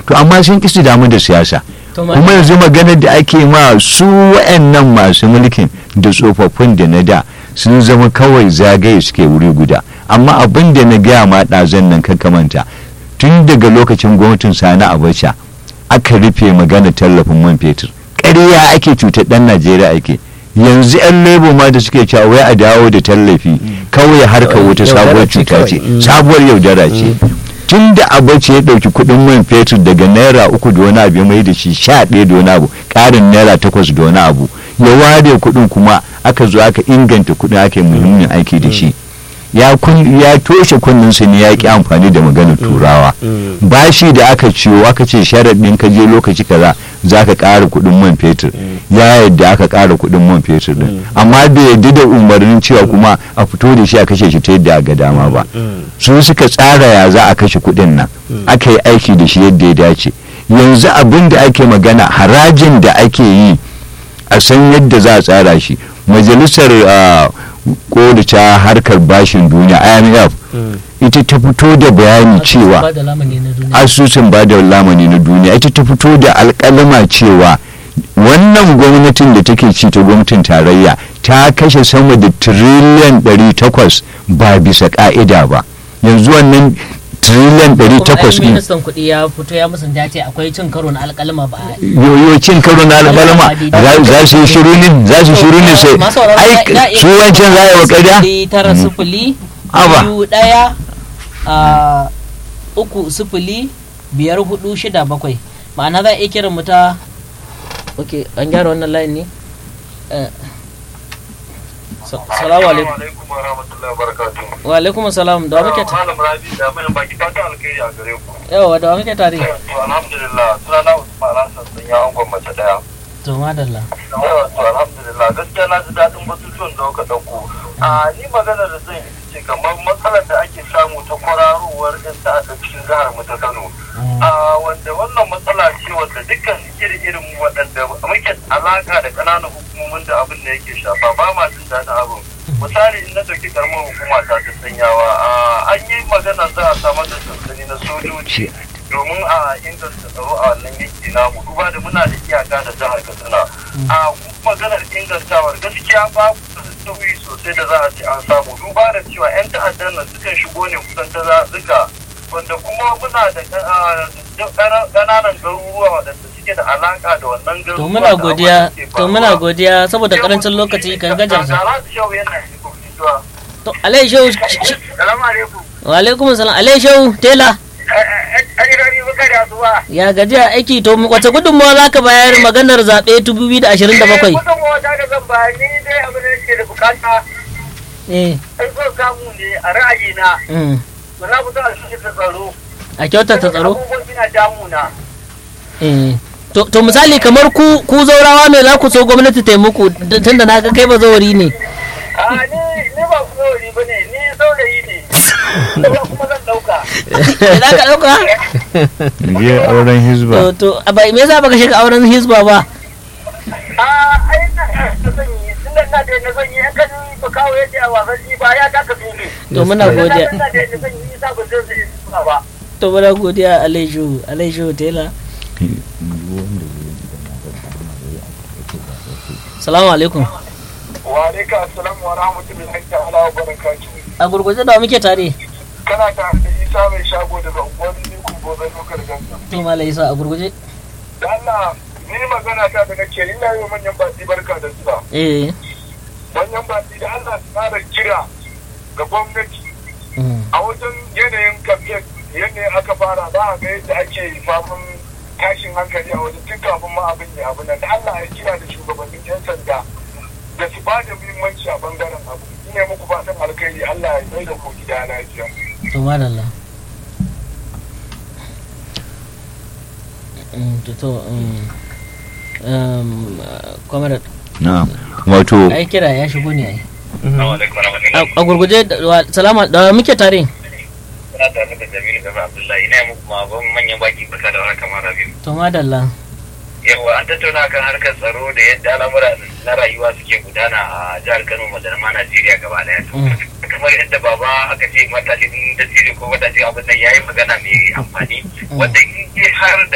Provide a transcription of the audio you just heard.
to amma sun ƙi su damu da siyasa To, ma- kuma yanzu maganar da ake ma su wa'annan masu mulkin da tsofaffin da na da sun zama kawai zagaye suke wuri guda amma abin da na gaya ma ɗazan nan kakamanta tun daga lokacin gwamnatin sani abacha aka rufe magana tallafin man fetur ƙarya ake cutar ɗan najeriya ake yanzu 'yan lebo ma da suke cewa wai a dawo da tallafi kawai harkar wata Yaudara sabuwar ce cuta kawai. ce Mm. sabuwar yaudara ce tun da abace ya ɗauki kuɗin man fetur daga naira uku da wani abu ya mai da shi sha ɗaya da wani abu ƙarin naira takwas da wani abu ya ware kuɗin kuma aka zo aka inganta kuɗin aka yi muhimmin aiki da shi ya kun ya toshe kunninsa ne ya ki amfani da maganar turawa bashi da aka ciwo aka ce sharaɗin ka je lokaci kaza za ka ƙara kuɗin man fetur ya yadda aka ƙara kuɗin man fetur din amma bai yadda da umarnin cewa kuma a fito da shi a kashe shi ta yadda ga dama ba su suka tsara ya za a kashe kuɗin nan aka yi aiki da shi yadda ya dace yanzu abin da ake magana harajin da ake yi a san yadda za a tsara shi majalisar ah, koda ta harkar bashin duniya imf ita ta fito da bayani cewa ba da lamani na duniya asusun ba da lamani na duniya ita ta fito da alkalama cewa wannan gwamnatin da take ci ta gwamnatin tarayya ta kashe sama da tiriliyan 800 ba bisa ka'ida ba yanzu wannan tiriliyan kuma ai 800 din ministan kuɗi ya fito ya musanta ya ce akwai cin karo na alƙalma ba a yoyo cin karo na alkalama za- za su yi shiru ne za su shiru ne sai Masu sauraro ai na- na iya su wancan za a yi wa ƙarya sifili tara sifili Aba. biyu ɗaya a uku sifili biyar hudu shida bakwai ma'ana za a iya kiran mu ta ok an gyara wannan layin ne Eh, sa- salamu alaikum alaikum wa rahmatullahi wa barakatuhu. wa alaikum salam da wa muke ta Malam Rabi da mai baki fata alkhairi a gare ku. yawa da wa muke tare To alhamdulillah sunana Usman Hassan sun ya angon mace daya. to madalla Yawa to alhamdulillah gaskiya na ji daɗin batutuwan da kuka ɗauko. A ni magana da zan yi ce kamar matsalar da ake samu ta kwararowar 'yan ta'adda cikin jihar mu ta Kano. A wanda wannan matsala ce wanda dukkan iri-irin waɗanda muke alaka da ƙananan hukumomin da abin da yake shafa ba ma jin daɗin abin. Misali in na ɗauki ƙaramar hukuma ta ta sanyawa an yi magana za a samar da sansani na sojoji domin a inganta tsaro a wannan yanki namu duba da muna da iyaka da jihar Katsina. A kuma maganar ingantawar gaskiya babu sauyi sosai da za a ce an samu duba da cewa 'yan ta'addan nan sukan shigo ne kusan ta zaɓuka wanda kuma muna da ƙananan garuruwa waɗanda suke da alaƙa da wannan garuruwa. to muna godiya to muna godiya saboda karancin lokaci kan gajarsa to alai shehu Salamu alaikum. wa alaikum salam alai shehu tela An yi rari buka da asuba. ya gajiya aiki to wace gudunmawa za ka bayar maganar zaɓe 2027 Gudunmawa ta da zan bayar ni dai abin da ke da bukata eh an so samu ne a ra'ayina. mm. Ba za mu zo a shi ta tsaro. a kyautata tsaro Abubuwan suna damuna. eh to to misali kamar ku ku zaurawa me za ku so gwamnati ta yi muku d- tunda na ga kai ba zauri ne A ni ni ba saurayi ba ne ni saurayi ne. Kuma kuma zan ɗauka. za ka ɗauka je auren hizba to to a bai me yasa baka shiga auren hizba ba A ai na na zan yi tun da na da na zan yi an kan ba kawo yadda a wasan shi ba ya taka tuni. to muna godiya Na da na zan yi sa ba zan yi ba. to muna godiya alaiju alaiju tela salamu alaikum Wa alaikum assalam wa rahmatullahi ta'ala wa barakatuhu. a gurguje da muke tare Kana ta da Isa mai shago daga unguwar Nikun Gobe Lokal Gasa. to malai isa a gurguje Da Allah ni magana ta da nake ina yi wa manyan baki barka da zuwa. eh Manyan baki da Allah su fara kira ga gwamnati mm. a wajen yanayin kamfiyar yanayin aka fara ba a ga yadda ake faman tashin hankali a wajen tun kafin ma abin ya abu nan da Allah ya kira da shugabannin 'yan sanda da su ba da muhimmanci a bangaren abu ina muku fatan alkhairi Allah ya mai da ku gida lafiya. to madalla Mm, to to um, um, uh, comrade na wato ai kira ya shigo ne ai Assalamu alaikum warahmatullahi a a gurguje da- wa- salama da muke tare Kuna tare da Jamilu Gaba Abdullahi ina yi muku ma ban manyan baki barka da warhaka mara biyu. to madalla Yawa an tattauna kan harkar tsaro da yadda al'amura na rayuwa suke gudana a jihar Kano da ma Najeriya gaba daya. Mm. Kamar yadda baba aka ce matashin da ko matashin abin nan yayi magana mai amfani wanda in har da